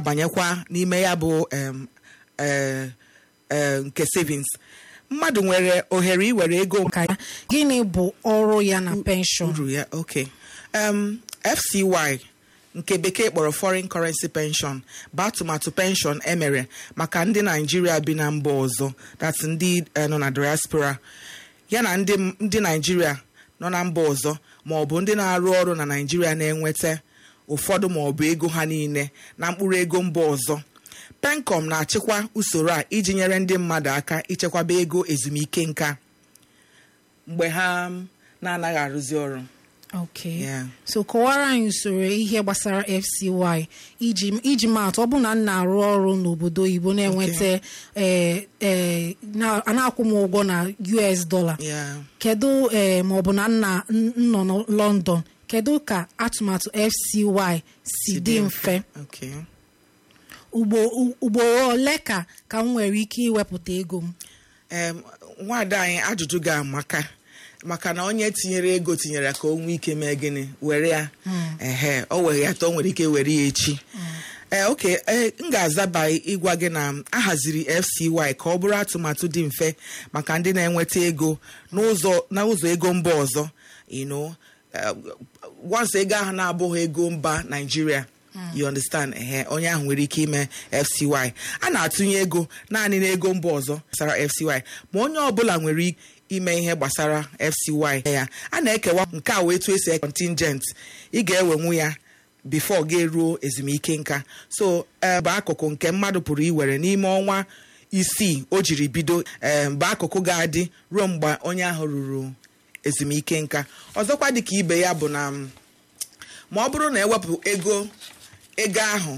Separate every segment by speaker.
Speaker 1: na-abanyekwa n'ime ya bụ em, eh, eh, nke savings mmadụ nwere ohere iwere ego
Speaker 2: ka ya gịnị bụ ọrụ ya na penshọn
Speaker 1: uru ya ok um, fcy nke bekee kpọrọ foreign currency pension bụ atụmatụ pension emere maka ndị naijiria bi na mba ọzọ that ndị eh, nọ na diaspora ya na ndị ndị naijiria nọ na mba ọzọ ma ọ bụ ndị na-arụ ọrụ na naijiria na-enweta ụfọdụ ma ọ bụ ego ha niile na mkpụrụ ego mba ọzọ pencom na-achịkwa usoro a iji nyere ndị mmadụ aka ichekwaba ego ezumike nka mgbe ha um, na-anaghị arụzi ọrụ
Speaker 2: ok
Speaker 1: Yeah.
Speaker 2: so kọwara anyị usoro ihe gbasara fcy iji iji maatụ ọ bụ na m na-arụ ọrụ n'obodo oyibo na-enweta eh, eh, na- a na-akwụ m ụgwọ na us dollar
Speaker 1: Yeah.
Speaker 2: kedu eh, ma ọ bụ na nna n- nọ na london kedu ka atụmatụ fcy si dị mfe
Speaker 1: Okay.
Speaker 2: ugbo u- ugboro ole ka ka m nwere ike iwepụta ego m
Speaker 1: Em, nwaada anyị ajụjụ ga-amaka maka na onye tinyere ego tinyere ya ka o nwee ike mee gịnị were ya ehe o were ya ta o nwere ike were ya echi ee oke ee m ga-azaba ịgwa gị na a haziri fcy ka ọ bụrụ atụmatụ dị mfe maka ndị na-enweta ego n'ụzọ n'ụzọ ego mba ọzọ you know eh, once ego ahụ na-abụghị ego mba naijiria you understand ehe onye ahụ nwere ike ime fcy a na-atụnye ego naanị n'ego mba ọzọ gbasara fcy ma onye ọbụla nwere ike ime ihe gbasara fcy ya a na-ekewa nke a wee etu esi e contingent ị ga-ewenwu ya bifo ga eruo ezumike nka so eh, bụ akụkụ nke mmadụ pụrụ iwere n'ime ọnwa isii o jiri bido eh, bụ akụkụ ga-adị ruo mgbe onye ahụ ruru ezumike nka ọzọkwa dịka ibe ya bụ na mm, ma ọ bụrụ na ewepụ ego ego ahụ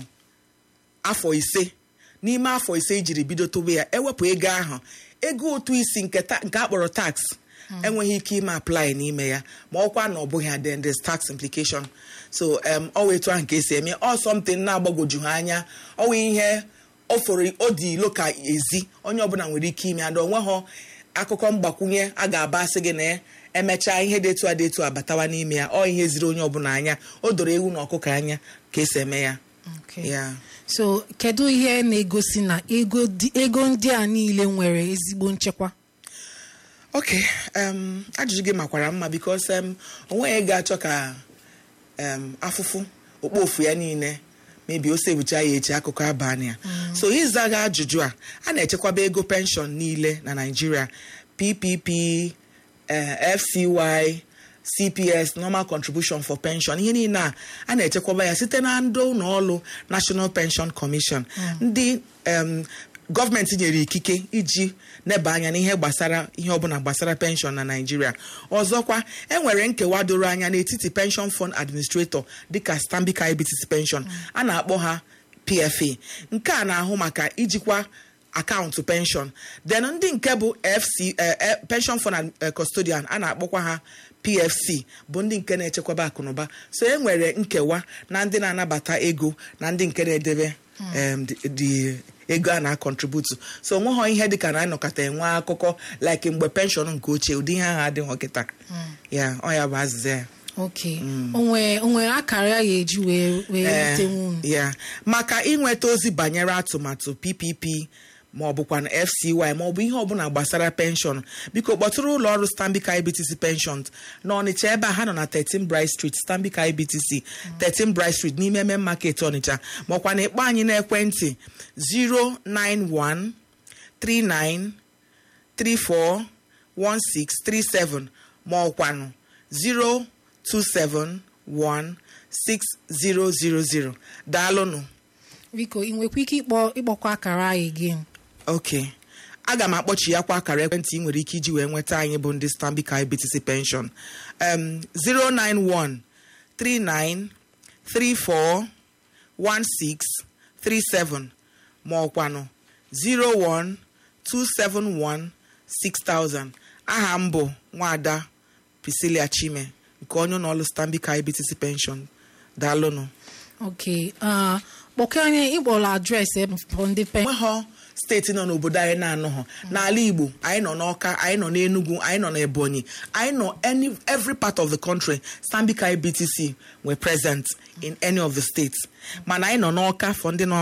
Speaker 1: afọ ise n'ime afọ ise ijiri bido tobe ya ewepụ ego ahụ ego ụtụ isi nke ta- nke akpọrọ tax enweghị ike ime apply n'ime ya ma ọkwa na ọ bụghị ya then there's tax implication so um, ọ wụ etu ahụ ka esi eme ọ something na-agbagwoju ha anya ọ wụ ihe o foro o dị ilo ka ezi onye ọbụla nwere ike ime ada onweghọ akụkọ mgbakwunye a ga-aba asị gị na ya emechaa ihe dị etu a dị etu a batawa n'ime ya ọ ihe ziri onye ọbụla anya o doro ewu na ọkụkọ anya ka esi eme ya
Speaker 2: Okay.
Speaker 1: ya
Speaker 2: so kedu ihe na-egosi na ego dị- ego ndị a niile nwere ezigbo nchekwa
Speaker 1: ok um, ajụjụ gị makwara mma bikos um, onweghị ga-achọ ka um, afụfụ okpofu ya niile mebi o sebucha ya echi akụkọ abalị a so ịza gị ajụjụ a a na-echekwaba ego penshọn niile na naijiria ppp eh, fcy cps normal contribution for pension ihe niile a a na-echekwaba ya site na ndị ụlọ ọrụ national pension commission ndị em, gọọmenti nyere ikike iji neba anya n'ihe gbasara ihe ọbụla gbasara penshọn na naijiria ọzọkwa enwere nkewa doro anya n'etiti pension fund administrator dịka stanbic ibtc pension a na-akpọ ha pfa nke a na-ahụ maka ijikwa akaụntụ penshọn then ndị nke bụ fc eh, eh, pension fund and, eh, custodian a na-akpọkwa ha pfc bụ ndị nke na-echekwaba akụnụba so e nwere nkewa na ndị na-anabata ego na ndị nke na-edebe em, dị- dị ego a na-akọntributu so onweghọ ihe dịka na anọkọta enwe akụkọ like mgbe penshọn nke ochie ụdị ihe ahụ adịghị kịta ya ọ ya bụ azịza ya
Speaker 2: ok onwe onwere akara ya ga-eji wee wee
Speaker 1: Ee,
Speaker 2: ritenwu unu
Speaker 1: ya maka ịnweta ozi banyere atụmatụ ppp ma ọ bụkwa na fcy ma ọ bụ ihe ọbụla gbasara penshọn biko kpọtụrụ ụlọ ọrụ stanbic ibtc pensions n'ọnịcha ebe a ha nọ na 13 bright street stanbic ibtc 13 bright street n'ime eme market ọnịcha maọkwa na ịkpọ anyị n'ekwentị 091 39 341637 ma ọkwanụ 027160000 daalụnụ
Speaker 2: biko ị nwekwa ike ịkpọ ịkpọkwa akara anyị gị
Speaker 1: ok aga m akpọchi ya kwa akara ekwentị ị nwere ike iji wee nweta anyị bụ ndị stanbic ibtc pension um, 091 39 34 1637 ma ọkwanụ 01 271 6000 aha m bụ nwada priscilia chime nke onye ụlọ ọrụ stanbic ibtc pension daalụnụ
Speaker 2: ok ah, kpọkọ anyị ịkpọrọ adreesị ebe for ndị pen
Speaker 1: enweghọ steeti nọ n'obodo anyị na-anọghọ n'ala igbo anyị nọ n'ọka anyị nọ n'enugu anyị nọ n'ebonyi anyị nọ any every part of the country stanbic ibtc were present in any of the states mana anyị nọ n'ọka for ndị nọ